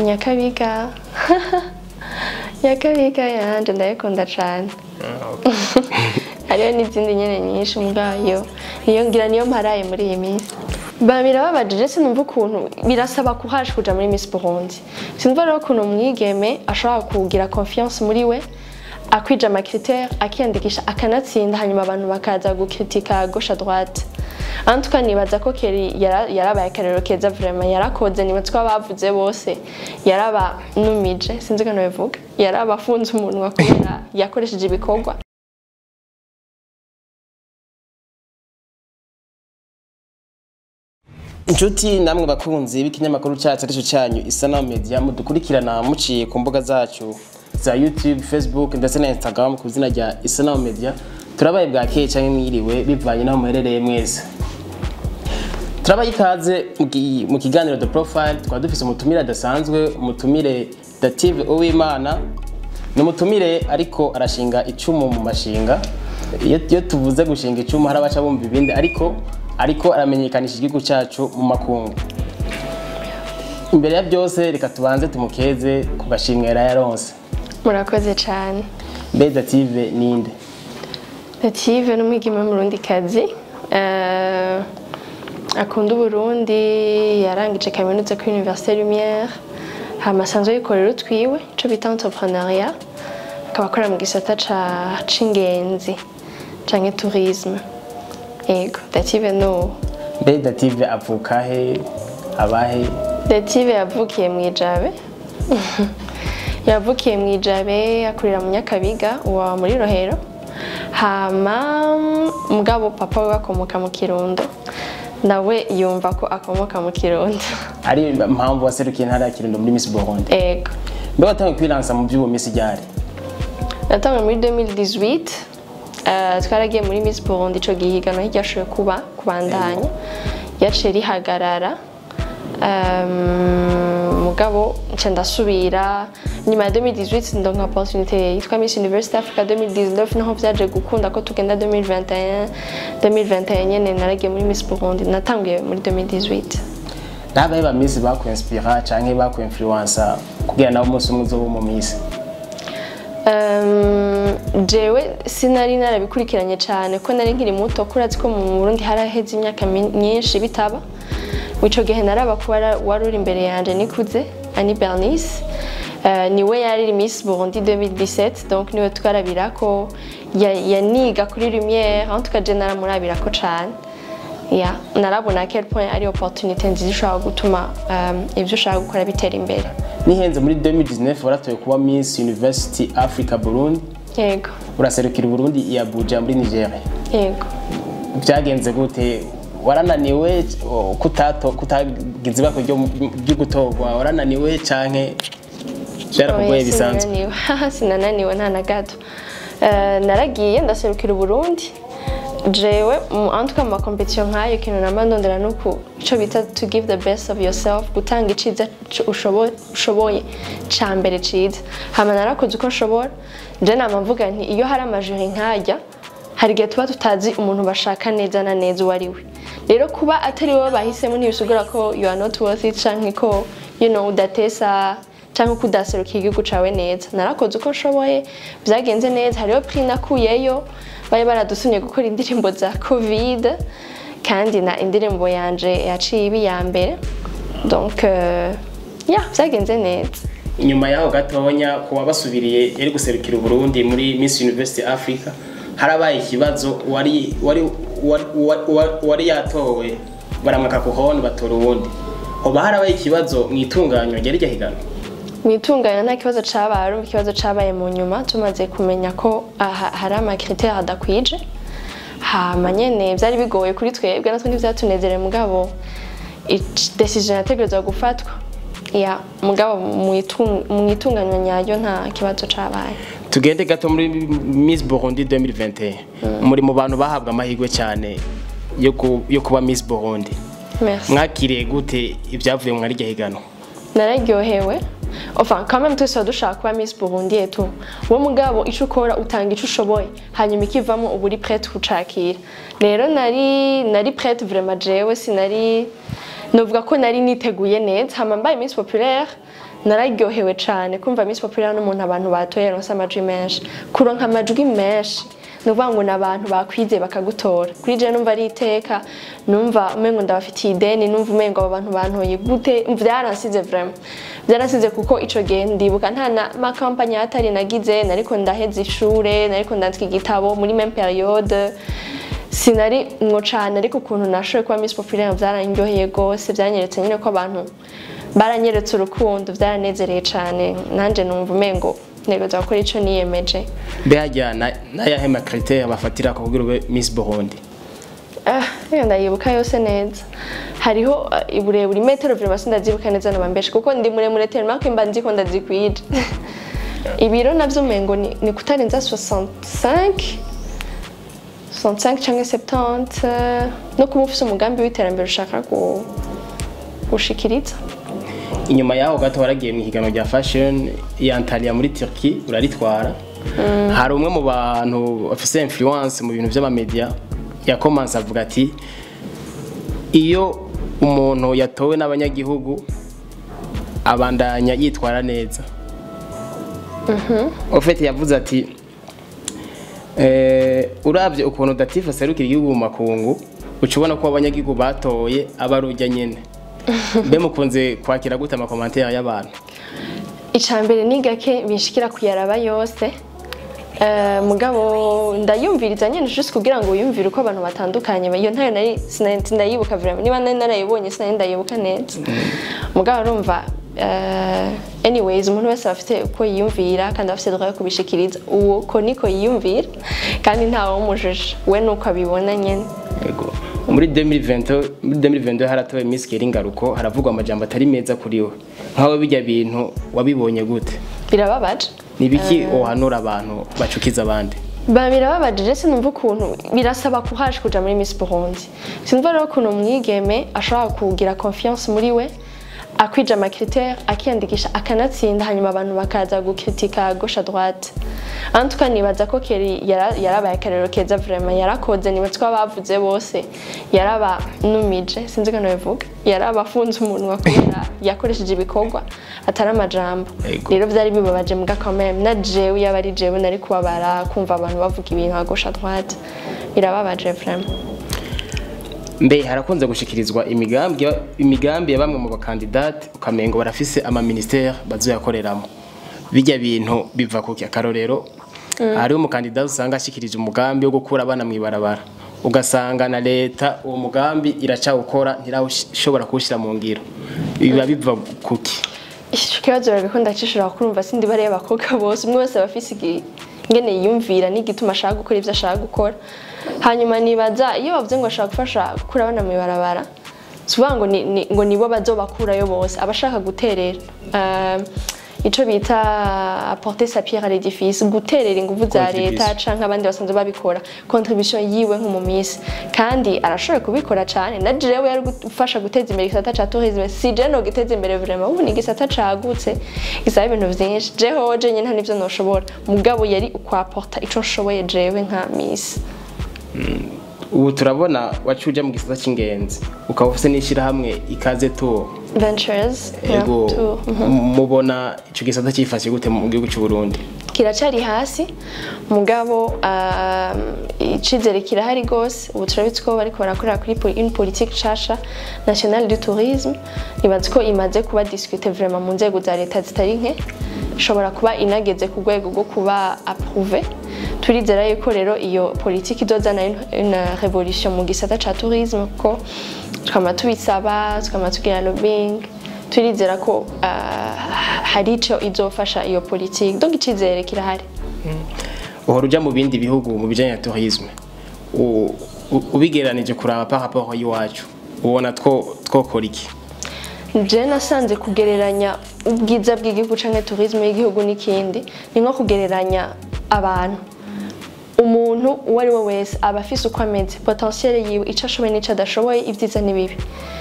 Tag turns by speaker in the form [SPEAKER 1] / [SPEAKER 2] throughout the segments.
[SPEAKER 1] nyakabiga nyakabiga yanje ndayikunda cane hariho n'izindi nyene nyinshi mubwayo niyo ngira niyo mparaye muri iyi minsi ba birababajije sinumva ukuntu birasaba kuhaje kuja muri Miss Burundi sinumva rero ukuntu umwigeme ashobora kugira confiance muri we akwija amakritère akiyandikisha akanatsinda hanyuma abantu bakaza gukritika gauche à droite en tout cas nibaza ko Kelly yara- yarabaye akarero keza vraiment yarakoze nibaza ko abavuze bose yarabanumije sinzi ko nabivuga yarabafunze umunwa kubera yakoresheje ibikorwa
[SPEAKER 2] inshuti namwe bakunzi b'ikinyamakuru cyacu aricyo cyanyu isanamu media mudukurikirana muciye ku mbuga zacu za youtube facebook ndetse na instagram ku izina rya isanamu media turabaye bwakeye cyangwa mwiriwe bivanye n'aho muherereye mwese turabaye ikaze mu ki- mu kiganiro the profile twaba dufise umutumire adasanzwe umutumire dative uwimana ni umutumire ariko arashinga icumu mu mashinga iyo iyo tuvuze gushinga icumu hari abaca bumva ibindi ariko ariko aramenyekanisha igihugu cyacu mu makungu imbere ya byose reka tubanze tumukeze ku gashimwe yari yaronse
[SPEAKER 1] murakoze cyane
[SPEAKER 2] mbe dative ninde
[SPEAKER 1] Native ni umwigeme w'umurundikazi eh, akunda uburundi yarangije kaminuza kuri Université Lumière hama asanzwe yikorera utwiwe ico bita entrepreneuriat akaba akora mu gisata ca c'ingenzi canke tourisme yego Dative no
[SPEAKER 2] mbe dative avuka he abahe
[SPEAKER 1] Dative yavukiye mu Ijabe yavukiye mu Ijabe akurira mu Nyakabiga uwa muri Rohero hama mugabo papa we akomoka mu Kirundo nawe yumva ko akomoka mu Kirundo
[SPEAKER 2] ari impamvu waserukiye intara ya kirundo muri miss burundi
[SPEAKER 1] ego
[SPEAKER 2] mbe watangiye kwiransa mu by'uwo miss ryari
[SPEAKER 1] natanga muri 2018 eh, twaragiye muri Miss Burundi ico gihiganwa ntiryashoboye kuba kubandanya yaciye rihagarara Um, mugabo nca ndasubira nyuma ya 2018 ndonka opportunité yitwa Miss University Africa 2019 naho vyaje gukunda ko tugenda 2021 2021 nyene naragiye muri Miss Burundi natanguye muri 2018
[SPEAKER 2] n'abahe ba miss bakwinspira canke bakwinfluensa kugira nawe umunsi umwe uzoba mu miss
[SPEAKER 1] Um, jewe sinari narabikurikiranye cyane ko nari nkiri muto kurazi ko mu Burundi haraheze imyaka mi- myinshi bitaba ico gihe naraba ko wara- wari uri imbere yanje nikuze Annie Bernice Uh, niwe yari Miss Burundi 2017 donc niwe twarabira ko ya- yaniga kuri Lumière en tout cas je naramurabira ko cane ya narabona à quel point ari opportunité nziza ishobora gutuma um, ivyo ushaka gukora bitera imbere
[SPEAKER 2] nihenze muri 2019 waratoye kuba miss university africa burundi
[SPEAKER 1] yego
[SPEAKER 2] uraserukira uburundi i abuja muri nigeria
[SPEAKER 1] yego
[SPEAKER 2] byagenze gute warananiwe o, kutato kutagize ibako ryo ryo gutorwa warananiwe canke byarakugoye
[SPEAKER 1] Oya,
[SPEAKER 2] bisanzwe
[SPEAKER 1] sinananiwe. Haha, sinananiwe nta na gato Eh, naragiye ndaserukira uburundi jewe mu- en tout cas mu makompetition nk'ayo ikintu namba ndondera ni uku ico bita to give the best of yourself gutanga iciza c- ushobo- ushoboye ca mbere ciza hama narakoze uko nshobora je nama mvuga nti iyo hari amajuri nk'arya hari igihe tuba tutazi umuntu bashaka neza na neza uwo ari we rero kuba atari wowe bahisemo ntibisigura ko you are not worth it canke ko you know udatesa cyangwa ko udaserukiye igihugu cawe neza narakoze uko nshoboye byagenze neza hariho prix nakuyeyo bari baradusumye gukora indirimbo za covid kandi na indirimbo yanje yaciye iba iya mbere donc euh, ya byagenze neza
[SPEAKER 2] inyuma yaho gatonya kuba basubiriye yari guserukira uburundi muri miss university africa harabaye ikibazo wari wari wari, wari, wari yatowe baramwaka ku honi batora uwundi hoba harabaye ikibazo mu itunganywa ryari rya higanwa
[SPEAKER 1] mu itunganya nta kibazo cabaye arumva ikibazo cabaye mu nyuma tumaze kumenya ko aha hari amakriteri adakwije hama nyene vyari bigoye kuri twebwe natwe ntivyatunezere mugabo ic- decision yategerezwa gufatwa ya mugabo mu itung- mu itunganywa nyaryo nta kibazo cabaye
[SPEAKER 2] tugende gato muri miss burundi 2021 muri mu bantu bahabwa amahirwe cyane yo ku- yo kuba miss burundi
[SPEAKER 1] merci
[SPEAKER 2] mwakiriye gute ibyavuye mu rya higanwa
[SPEAKER 1] nararyohewe enfin quand même twese tuba dushaka kuba miss burundi etu wowe mugabo ico ukora utanga ico ushoboye hanyuma ikivamo uba uri prête kucakira rero nari nari prête vraiment jewe sinari novuga ko nari niteguye neza hama mbaye Miss Populaire nararyohewe cyane kumva Miss Populaire n'umuntu abantu batoye yaronse amajwi menshi kuronka amajwi menshi ni ukuvuga ngo ni abantu bakwize bakagutora kuri je numva ari iteka numva umengo ndabafitiye ideni numva umengo abo bantu bantoye gute byaransize vraiment byaransize kuko ico gihe ndibuka nta na makampanye atari nagize nariko ndaheza ishure nariko ndandika igitabo muri même periode sinari mwo cane ariko ukuntu nashoboye kuba Miss Populaire byarandyoheye gose byanyeretse nyine ko abantu baranyeretse urukundo byaranezereye cane nanje numva umengo ntegereza gukora ico niyemeje
[SPEAKER 2] mbe hajya na- n'ayahe makriteri bafatira ko kugira ube Miss Burundi
[SPEAKER 1] Ah, iyo ndayibuka yose neza hariho ah, uburebure imetero vraiment sindazibuka neza nabambeshe kuko ndi muremure tellement ko imba nzi ko ndazikwije ibiro navyo umengo ni, ni kutarenza 65 65 canke 70 eh, no kuba ufise umugambi w'iterambere ushaka gu- gushikiriza
[SPEAKER 2] inyuma yaho gato waragiye mu higanwa rya fashion ya Antalya muri Turkey uraritwara hari umwe mu bantu bafise influence mu bintu by'amamedia yakomanse avuga ati iyo umuntu yatowe n'abanyagihugu abandanya yitwara neza ofete yavuze ati eh, uravye ukuntu datifa aserukira igihugu mu makungu uca ubona ko abanyagihugu batoye aba ari urya nyene mbe mukunze kwakira gute amakomantere y'abantu
[SPEAKER 1] icambere ni gake binshikira kuyaraba yose Eh, mugabo ndayumviriza nyene juste kugira ngo wiyumvire uko abantu batandukanye iyo ntayo nari sinari ndayibuka vraiment niba nari narayibonye sinari ndayibuka neza mugabo urumva eh, anyways umuntu wese aba afite uko yiyumvira kandi aba afite droit yo kubishikiriza uwo ko niko yiyumvira kandi ntawe wumujije we nuko abibona nyene
[SPEAKER 2] Yego. muri 2020 muri 2022 haratowe Miss Keringaruko haravugwa amajambo atari meza kuri we nkawe bijya bintu wabibonye gute
[SPEAKER 1] birababaje
[SPEAKER 2] ni biki uhanura abantu bacukiza abandi
[SPEAKER 1] ba birababajije sinumva ukuntu birasaba kuhaje kuja muri Miss Burundi sinumva rero ukuntu umwigeme ashobora kugira confiance muri we akwija amakritère akiyandikisha akanatsinda hanyuma abantu bakaza gukritika gauche à droite en tout cas nibaza ko Kelly yara- yarabaye akarero keza vraiment yarakoze nibaza ko abavuze bose yarabanumije sinzi ko nabivuga yarabafunze umunwa kubera yakoresheje ibikorwa atari amajambo
[SPEAKER 2] Ego.
[SPEAKER 1] rero byari bibabaje mbwa quand même na jewe yaba ari jewe nari kubabara kumva abantu bavuga ibintu à gauche à droite birababaje vraiment
[SPEAKER 2] mbe harakunze gushikirizwa imigambi imigambi ya bamwe mu bakandidate ukamengo barafise ama ministère bazoyakoreramo bijya bintu biva kuki akarorero hariho umukandidate usanga ashikirije umugambi wo gukura abana mu ibarabara ugasanga na leta uwo mugambi iracawukora ntirashobora kuwushyira mu ngiro biba biva kuki
[SPEAKER 1] ico kibazo rero ko ndacishura kurumva sindi bariya abakobwa bose umwe wese aba afise igi- ingene yiyumvira n'igituma ashaka gukora ivyo ashaka gukora hanyuma nibaza iyo bavuze ngo ashaka gufasha gukura abana mu ibarabara suvuga ngo ni, ni, ngo nibo bazobakurayo bose abashaka guterera uh, ico bita apporter sa pierre à l'édifice guterera inguvu za
[SPEAKER 2] Contribution.
[SPEAKER 1] leta canke abandi basanzwe babikora contribution yiwe nk'umumisi kandi arashoboye kubikora cane na jewe yari gufasha guteza imbere igisata ca tourisme si je no giteza imbere vraiment ubu ni igisata cagutse gisaba ibintu vyinshi jeho je nyene nta nivyo noshobora mugabo yari ukwaporta ico nshoboye jewe nka misi
[SPEAKER 2] ubu turabona wacuje mu gisata cy'ingenzi ukaba ufite n'ishyirahamwe ikaze tu
[SPEAKER 1] ventures yeah,
[SPEAKER 2] ego
[SPEAKER 1] tu-
[SPEAKER 2] mubona icyo gisata cyifashe gute mu gihugu cy'u Burundi
[SPEAKER 1] kiracari hasi mugabo um, icizere kirahari gose ubu turabitse ko bariko barakorera kuri po- une politique nshasha nationale du tourisme nibaza ko imaze kuba discute vraiment mu nzego za leta zitari nke ishobora kuba inageze ku rwego rwo kuba approuvé turizera yuko rero iyo politique izozana une- une révolution mu gisata ca tourisme kuko tukama tubisaba tukama tugira lobbying turizera ko ah, hari ico izofasha iyo politiki donc icizere kirahari
[SPEAKER 2] uhora ujya mu bindi bihugu mu bijyanye na tourisme U- u- ubigereranije kuraba par rapport y'iwacu ubona two twokora iki
[SPEAKER 1] je nasanze kugereranya ubwiza bw'igihugu canke tourisme y'igihugu n'ikindi ni nko kugereranya abantu umuntu uwo ari we wese aba afise uko ameze potentiel yiwe ico ashoboye n'ico adashoboye ibyiza n'ibibi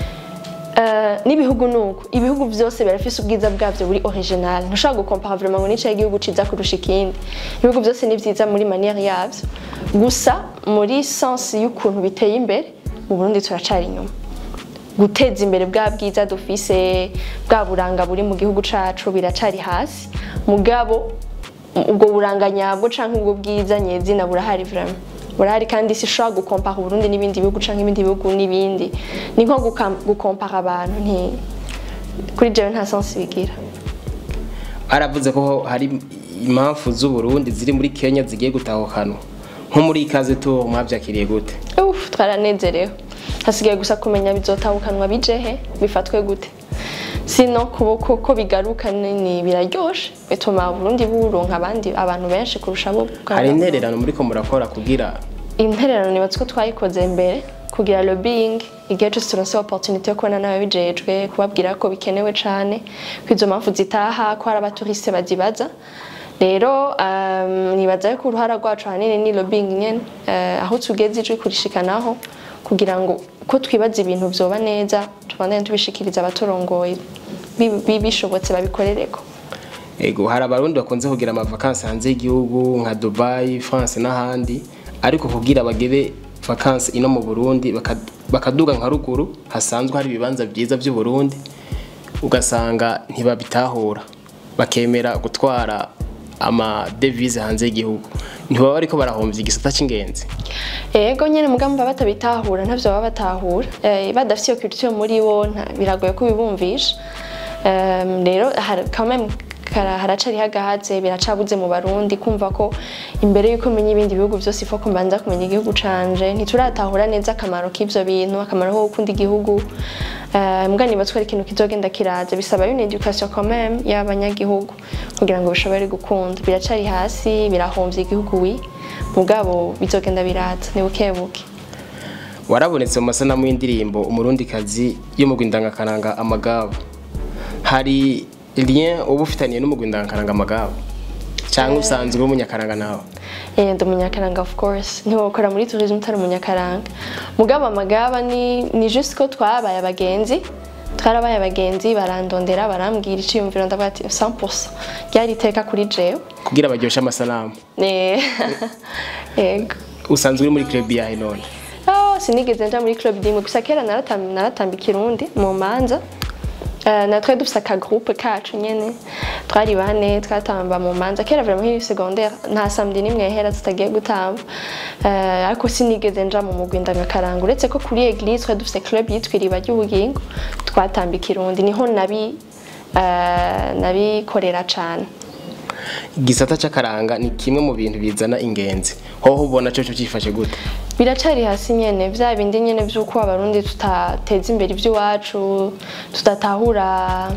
[SPEAKER 1] Eh, n'ibihugu nuko ibihugu byose birafise ubwiza bwabyo buri original ntushobora gukompara vraiment ngo nicaye igihugu ciza kurusha ikindi ibihugu byose ni vyiza muri manière yabyo gusa muri sens y'ukuntu biteye imbere mu Burundi turacari inyuma guteza imbere bwa bwiza dufise bwa buranga buri mu gihugu cacu biracari hasi mugabo ubwo buranga nyabwo canke ubwo bwiza nyezina burahari vraiment burahari kandi sishobora gukompara uburundi n'ibindi bihugu canke ibindi bihugu n'ibindi ni nko gukam- gukompara abantu nti kuri jewe nta sensi bigira
[SPEAKER 2] aravuze ko hari impamvu z'uburundi ziri muri kenya zigiye gutahukanwa nko muri ikaze tu mwabyakiriye gute
[SPEAKER 1] Uf, twaranezerewe hasigaye gusa kumenya bizotahukanwa bijehe bifatwe gute sino kuboko ko bigaruka ni ni biraryoshe bituma Burundi buronka abandi abantu benshi kurusha abo
[SPEAKER 2] hari intererano muri ko murakora kugira
[SPEAKER 1] intererano nibatse ko twayikoze mbere kugira lobbying igihe cyose turonse opportunity yo kubona n'ababijejwe kubabwira ko bikenewe cane ko izo mpamvu zitaha ko hari abatouriste bazibaza rero um, nibaza ko uruhara rwacu ahanini ni lobbying nyene uh, aho tugeze ijwi kurishikanaho kugira ngo ko twibaza ibintu vyoba neza tubandanye tubishikiriza abaturongoye Bi- bi- bishobotse babikorereko
[SPEAKER 2] ego hari abarundi bakunze kugira amavakansi hanze y'igihugu nka dubai france n'ahandi ariko kugira bagere vakansi ino mu burundi baka- bakaduga nka ruguru hasanzwe hari ibibanza byiza by'uburundi ugasanga ntibabitahura bakemera gutwara amadevize hanze y'igihugu ntibaba ariko barahomvya igisata c'ingenzi
[SPEAKER 1] Ego nyene mugambi baba batabitahura ntavyo baba batahura eh, badafite iyo culture muri bo nta- biragoye kubibumvisha Em, rero har- quand même kara- haracari hagahaze biracabuze mu barundi kumva ko imbere yuko menya ibindi bihugu vyose ifo ko mbanza kumenya igihugu canje ntituratahura neza akamaro k'ivyo bintu akamaro ko gukunda igihugu Eh, mbwa niba twari ikintu kizogenda kiraza bisaba une education quand même y'abanyagihugu kugira ngo bishobore gukunda biracari hasi birahomvya igihugu wi mugabo bizogenda biraza ni buke buke
[SPEAKER 2] warabonetse mu masanamu y'indirimbo umurundikazi yo mu rwindangakaranga amagabo hari lien uba ufitaniye n'umugwi ndangakaranga amagabo cyangwa usanzwe uri umunyakaranga nawe
[SPEAKER 1] Eh, ndi umunyakaranga of course ntiwokora muri tourisme utari umunyakaranga mugabo amagaba ni, ni juste ko twabaye abagenzi twarabaye abagenzi barandondera barambwira iciyumviro ndavuga ati 100% ryari iteka kuri jewe
[SPEAKER 2] kugira baryoshe amasanamu
[SPEAKER 1] Eh, yego
[SPEAKER 2] usanzwe uri muri club yahe none
[SPEAKER 1] Oh, sinigeze nja muri club dimwe gusa kera naratam- naratambika irundi mu manza Uh, na twari dufise akagroupe kacu nyene twari bane twatamba mu manza kera vraiment nkiri secondaire nta samedi nimwe yahera tutagiye gutamba uh, ariko sinigeze nja mu mugwi ndangakaranga uretse ko kuri eglise twari dufise club yitwa iriba ry'ubugingo twatambika irundi niho nabi uh, nabikorera cane
[SPEAKER 2] igisata c'akaranga ni kimwe mu bintu bizana ingenzi hoho ubona coco cifashe gute
[SPEAKER 1] biracari hasi nyene vya bindi nyene vy'uko abarundi tutateza imbere ivy'iwacu tudatahura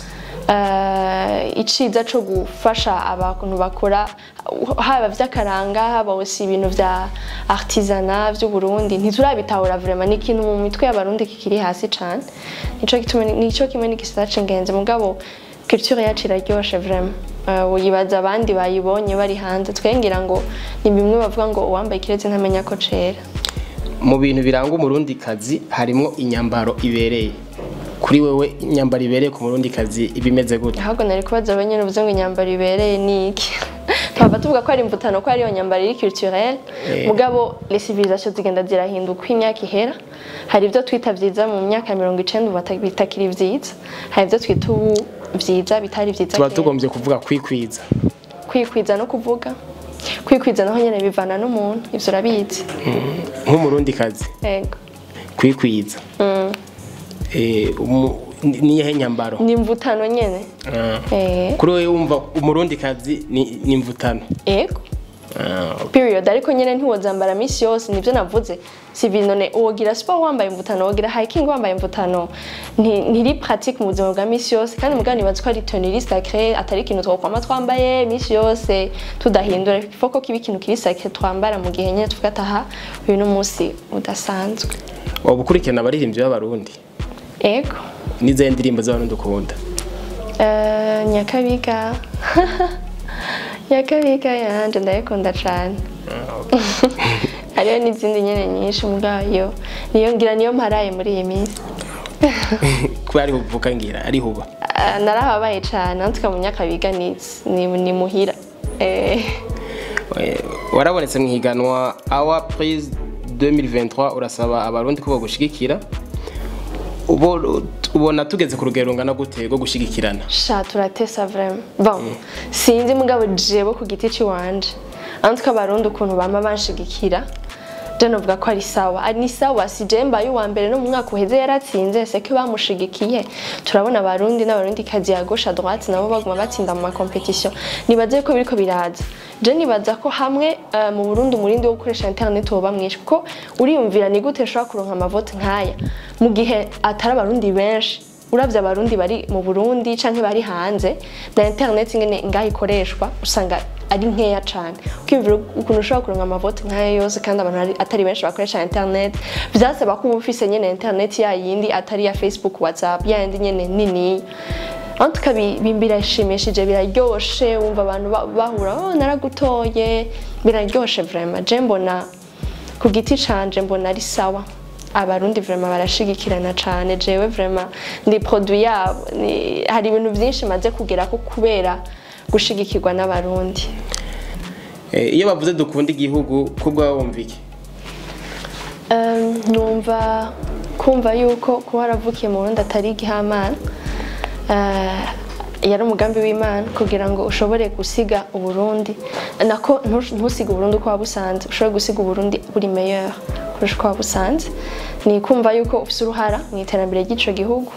[SPEAKER 1] uh, iciza co gufasha abantu bakora haba vy'akaranga haba osi ibintu vya artisana vy'uburundi ntiturabitahura vraiment ni ikintu mu mitwe y'abarundi kikiri hasi cane nico gituma nico kimwe n'igisata c'ingenzi mugabo culture yacu iraryoshe vraiment uh, uyibaza abandi bayibonye bari hanze twengira ngo ni bimwe bavuga ngo uwambaye ikirezi ntamenya ko cera
[SPEAKER 2] mu bintu biranga umurundikazi harimwo inyambaro ibereye kuri wewe inyambaro ibereye ku murundikazi iba imeze gute
[SPEAKER 1] ahubwo nari kubaza abanyene uvuze ngo inyambaro ibereye ni iki twaba tuvuga ko ari imvutano ko ariyo nyambaro iri culturelle
[SPEAKER 2] Eh.
[SPEAKER 1] mugabo les civilisations zigenda zirahinduka uko imyaka ihera hari ibyo twita vyiza mu myaka ya mirongo icenda ubu bata- bitakiri vyiza hari ibyo twita ubu vyiza bitari vyiza
[SPEAKER 2] tuba
[SPEAKER 1] kera.
[SPEAKER 2] tugombye kuvuga kwikwiza
[SPEAKER 1] kwikwiza no kuvuga kwikwiza naho nyene bivana n'umuntu ivyo urabizi
[SPEAKER 2] nk'umurundikazi
[SPEAKER 1] yego
[SPEAKER 2] kwikwiza Eh, umu- ni- niyihe nyambaro
[SPEAKER 1] ni imvutano nyene
[SPEAKER 2] Ah.
[SPEAKER 1] Eh,
[SPEAKER 2] kuri wewe wumva umurundikazi ni ni imvutano
[SPEAKER 1] yego
[SPEAKER 2] Ah,
[SPEAKER 1] period ariko nyene ntiwozambara misi yose nivyo navuze si ibintu ne wogira sport wambaye imvutano wogira hiking wambaye imvutano nti- ntiri pratique mu buzima bwa misi yose kandi mugani nibaza ko ari tenue sacré atari ikintu twokwama twambaye misi yose tudahindura foko kiba ikintu kiri sacré twambara mu gihe nyene tuvuga ati aha uyu n'umunsi udasanzwe
[SPEAKER 2] waba ukurikirana abaririmbyi b'abarundi
[SPEAKER 1] ego
[SPEAKER 2] n'izihe ndirimbo z'abarundi ukunda
[SPEAKER 1] Eh, nyakabiga nyakabiga yanje ndayikunda cane hariho n'izindi nyene nyinshi mubwayo niyo ngira niyo mparaye muri iyi minsi
[SPEAKER 2] kuba ariho uvuga ngira ariho uba
[SPEAKER 1] Ah, narahabaye cane nantuka mu nyakabiga ni, ni, ni muhira eh,
[SPEAKER 2] Eh, warabonetse mu higanwa awa prise 2023 urasaba abarundi ko bagushigikira ubo- ubona tugeze ku rugero rungana gute rwo gushigikirana
[SPEAKER 1] sha turatesa vraiment bon sinzi mugabo jewe ku giti ciwanje antwe abarundi ukuntu bama banshigikira je novuga ko ari sawa ari ni sawa si je mbaye uwa mbere no mu mwaka uheze yaratsinze seke bamushigikiye turabona abarundi n'abarundi kazi ya gauche à droite nabo baguma batsinda mu makompetition nibaze ko biriko biraza je nibaza ko hamwe eh, mu Burundi umurindi wo gukoresha internet woba mwinshi kuko uriyumvira ni gute ushobora kuronka amavote nkaya mu gihe atari abarundi benshi uravye abarundi bari mu Burundi canke bari hanze na internet ingene ngaho ikoreshwa usanga ari nkeya cane ukiyumvira ukuntu ushobora kuronka amavote nk'ayo yose kandi abantu ari- atari benshi bakoresha internet vyasaba ko uba ufise nyene internet ya yindi atari ya Facebook WhatsApp ya yindi nyene nini aho birashimishije biraryoshe wumva abantu ba- bahura oh naragutoye biraryoshe vraiment je mbona ku giti canje mbona ari sawa abarundi vraiment barashigikirana cane jewe vraiment ndi produit yabo ni- hari ibintu vyinshi maze kugerako kubera gushigikirwa n'abarundi
[SPEAKER 2] Eh, iyo bavuze dukunda igihugu kubwa wumva iki
[SPEAKER 1] Um, numva kumva yuko kuba waravukiye mu Burundi atari igihamana uh, yari umugambi w'Imana kugira ngo ushobore gusiga Uburundi nako ntu- ntusige Uburundi uko wabusanze ushobore gusiga Uburundi buri meilleur kurusha uko wabusanze ni kumva yuko ufise uruhara mu iterambere ry'ico gihugu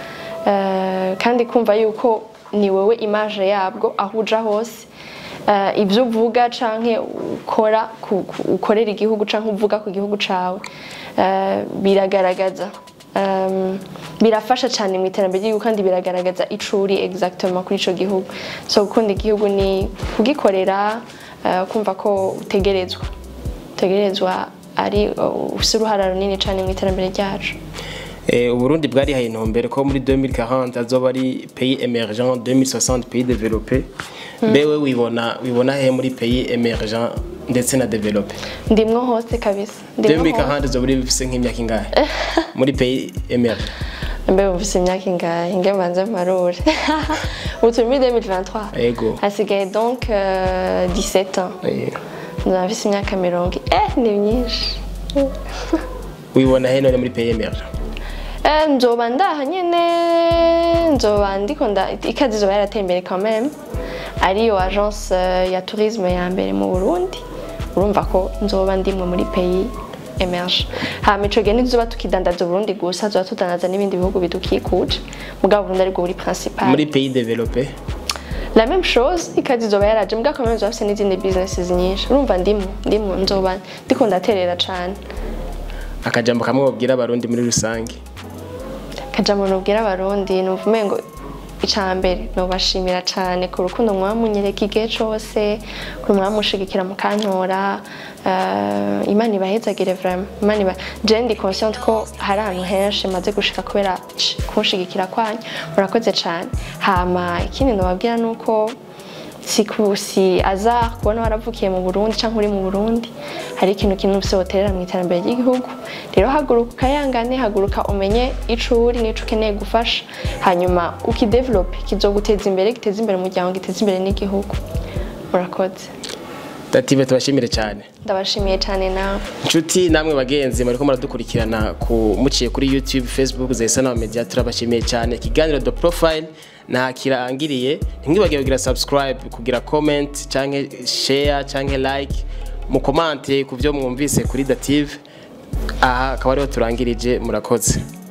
[SPEAKER 1] Uh, kandi kumva yuko ni wewe image yabwo aho uja hose uh, ibyo uvuga canke ukora ku- ku- ukorera igihugu canke uvuga ku gihugu cawe uh, biragaragaza um, birafasha cyane mu iterambere ry'igihugu kandi biragaragaza icuri exactement kuri ico gihugu so gukunda igihugu ni kugikorera uh, kumva ko utegerezwa utegerezwa ari uh, ufise uruhara runini cyane mu iterambere ryacu
[SPEAKER 2] Eh, uburundi bwarihaye intumbero ko muri 2040 azoba ari pays émergent 2060 pays développé mbewe wibona wibona he muri pays émergent ndetse na développé
[SPEAKER 1] ndimwo hose kabisa ndimwo hose
[SPEAKER 2] 2040 zoba uri bifise nk'imyaka ingahe muri pays émergent
[SPEAKER 1] mbe mufise imyaka ingahe inge mbanze mparure ubu turi muri 2023
[SPEAKER 2] Ego.
[SPEAKER 1] hasigaye donc euh, 17 ans
[SPEAKER 2] Eh,
[SPEAKER 1] nzaba mfise imyaka mirongo eh ni myinshi
[SPEAKER 2] wibona he none muri pays émergent
[SPEAKER 1] Eh, nzoba ndaha nyene nzoba ndiko nda ikazi izoba yarateye imbere quand même ariyo agence euh, ya tourisme ya mbere mu Burundi urumva ko nzoba ndimwe muri pays emerge hama ico gihe ntituzoba tukidandaza Burundi gusa tuzoba tudandaza n'ibindi bihugu bidukikuje mugabo Burundi aribwo buri principal
[SPEAKER 2] muri pays développé
[SPEAKER 1] la même chose ikazi izoba yaraje mugabo quand même nzoba mfise n'izindi businesses nyinshi urumva ndimwo ndimwo nzoba ndiko ndaterera cane
[SPEAKER 2] akajambo kamwe wabwira abarundi muri rusange
[SPEAKER 1] kajambo nubwira abarundi numva umengo icambere nobashimira cane ku rukundo mwamunyereka igihe cose ku mwamushigikira mukantora uh, imana ibahezagire vraiment imana iba je ndi consciente ko hari ahantu henshi maze gushika kubera sh- kunshigikira kwanyu murakoze cane hama ikindi nobabwira nuko si ku si aza kubona waravukiye mu Burundi canke uri mu Burundi hari ikintu kintu ufise woterera mu iterambere ry'igihugu rero haguruka ukayangane haguruka umenye ico uri n'ico ukeneye gufasha hanyuma ukidevelope kizoguteza imbere giteza imbere umuryango giteza imbere n'igihugu murakoze
[SPEAKER 2] dative tubashimire cyane
[SPEAKER 1] ndabashimiye cyane nawe
[SPEAKER 2] inshuti namwe bagenzi muriko muradukurikirana ku muciye kuri youtube facebook zesa na media turabashimiye cyane ikiganiro the profile nta kirangiriye ntimwibagire kugira subscribe kugira comment canke share canke like mukomante ku byo mwumvise kuri dative aha akaba ariho turangirije murakoze